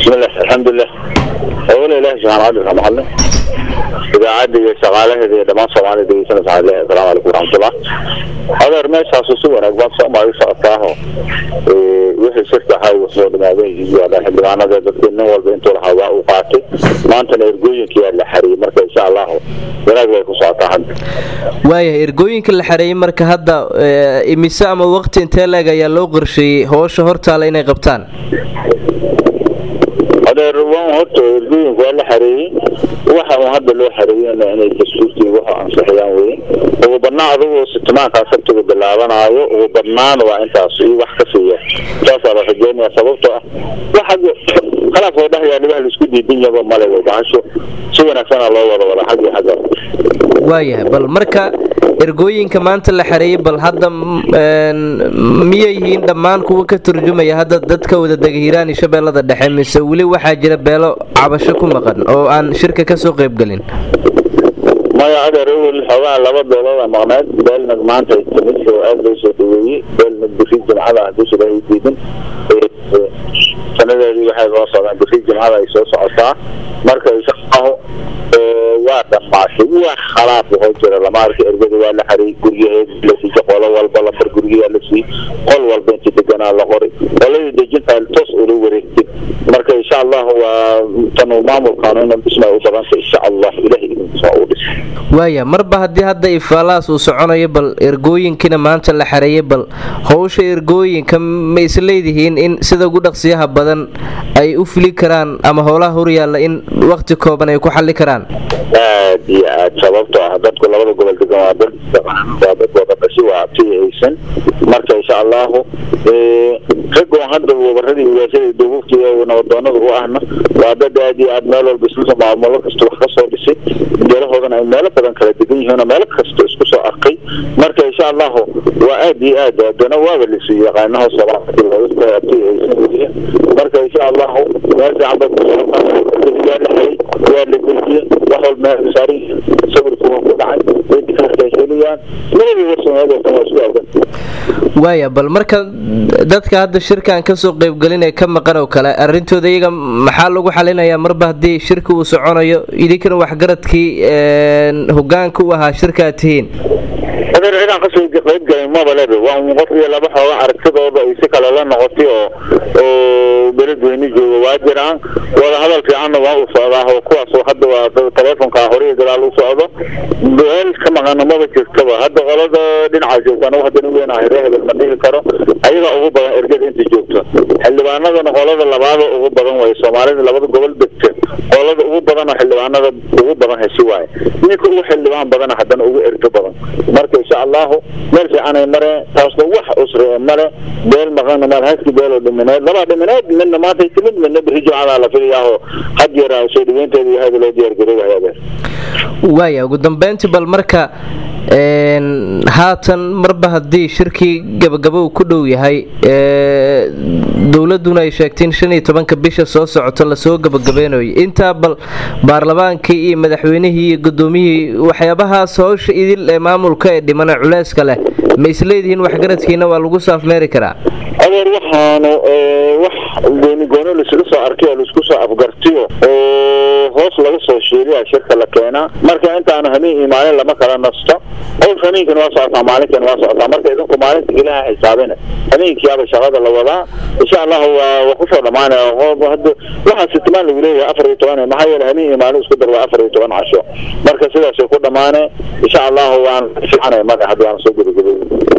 bismillah alxamdulilah awala ilahi subxana cadilka mahadle idaacadda iyo shaqaalaheeda iyo dhammaan soomaalida dhegeysanaysa waxaan leeyahay asalaamu calaykum waraxmatullah adeer meeshaasu si wanaag baad soomaali socotaaho wixii shirka ahaa wuxuu dhamaaday iyo xildhibaanada dadkii nin walba intuu lahaa waa uu qaatay maantana ergooyinkiyaa la xariyey marka insha allahu wanaag bay ku socotaa hadda waayahay ergooyinka la xareeyey marka hadda imise ama waqti intee leeg ayaa loo qorsheeyey howsha hortaala inay qabtaan adeer waan horta ergooyinku waa la xareeyey waxa uu hadda loo xareeyena inay dastuurkii waxa ansixiyaan weye ugu badnaa adugu sitimaankaa sabtiga bilaabanaayo ugu badnaana waa intaas iyo wax ka siiya saasaa la rajeynaya sababtoo ah wax hadda khalaaf oo dhahyaa dhibaha laisku diidan yaba male way bahasho si wanaagsana loo wada wada xag iyo xagga waayahay bal marka ergooyinka maanta la xareeyey bal hadda miyay yihiin dhammaan kuwa ka turjumaya hadda dadka wada dega hiiraan iyo shabeellada dhexe mise weli waxaa jira beelo cabasho ku maqan oo aan shirka kasoo qaybgelin maya adeer awel xoogaa laba beelood a maqneed beelnag maanta ay timid oo aada loo soo dhaweeyey beelnag biri jimcada haddii sida ay diidin sanadeedii waxay soo socdaan biri jimcada ay soo socotaa marka inshaallahu waa dhamaashay wax khalaaf waxoo jira lama arka ergada waa la xariyey guryaheed la siiyey qolo walba lambar guryaha la siiyey qol walba intii deganaa la qoray qoladii dejintaa toos ula wareegtay marka insha allahu waa tan maamulkaanu ina dhisma u badanta insha allah ilahi idinkiisa uu dhis waaya marba haddii hadda ifaalahaas uu soconayo bal ergooyinkiina maanta la xareeyey bal howsha ergooyinka ma isleedihiin in sida ugu dhaqsiyaha badan ay u fili karaan ama howlaha horyaalla in wakti kooban ay ku xalli karaan aad iyo aad sababtoo ah dadku labada gobol degan waa dad waa dad wada dhashi waa abti aysan marka insha allahu ragoon hadda wabaradii wilaashada duububkii nabadoonada u ahna waa dad aad iyo aad meel walba isla maamulo kasta wax kasoo dhisay beelahoodana ay meelo badan kala degan yihiin oo meelo kasta isku soo arkay marka insha allahu waa aad iyo aad adana waaba lisu yaqaanaha soomaalida abti aysan weliya marka insha allahu meel fiican bay kusocotaa waa la xayay waa la dejiyey wax walba meel saaran sawirku waa ku dhacay weydikaasay heliyaan labadii warsameedoodkan waa isku agan waaya bal marka dadka hadda shirkan kasoo qaybgelin ee ka maqan oo kale arintooda iyaga maxaa lagu xalinayaa marba haddii shirka uu soconayo idinkana waxgaradkii hogaanka u ahaa shirka aad tihiin adeer cidaan kasoo qaybgalin maba lebe waa un qof iyo laba xooga aragtidooda ay si kale la noqotay oo oo beledweyne jooga waa jiraan wada hadal fiicanna waa u socdaa oo kuwaas hadda waa taleefonka hore iyo gadaal u socdo beel ka maqana maba jirtaba hadda qolada dhinaca joogta anagu haddana weynahay ree hebel ma dhihi karo ayaga ugu badan ergada inta joogto xildhibaanadana qolada labaada ugu badan way soomaalida labada gobol degta qolada ugu badan oo xildhibaanada ugu badan heshi waaye ninka ugu xildhibaan badana haddana ugu ergo badan marka insha allahu meel fiicanay mareen taasna wax usre male beel maqana meel haski beeloo dhimineed labaa dhimineed midna maantay timid midna biri jimcadaa la filayaahoo had yeer soo dhaweynteeda iyo hada loo diyaargaroobahay adeer waaya ugu dambeyntii bal marka haatan marba haddii shirkii gabagabo uu ku dhow yahay dowladuna ay sheegteen shan iyo tobanka bisha soo socoto lasoo gabagabeynayo intaa bal baarlamaankii iyo madaxweynihii iyo gudoomiyihii waxyaabahaas howsha idil ee maamulka ee dhimana culeyska leh ma isleedihiin waxgaradkiina waa lagu saafmeeri karaa adeer waxaanu wax gooni goono laisla soo arkay oo laisku soo afgartiyo oo hoos laga soo shiiriya shirka la keenaa marka intaanu hameen iyo maalin lama kala nasto hows hameenkana waa socotaa maalinkana waa socotaa marka idinku maalinta ilaha xisaabina hameenkiyaaba shaqada la wadaa insha allahu waa waa kusoo dhamaanaya hadda waxaa sitimaan lagu leeyahay afar iyo toban maxaa yeele hameen iyo maalin isku dar waa afar iyo toban casho marka sidaasay ku dhamaane insha allahu waan fiicanay marka hadda waan soo gabagabay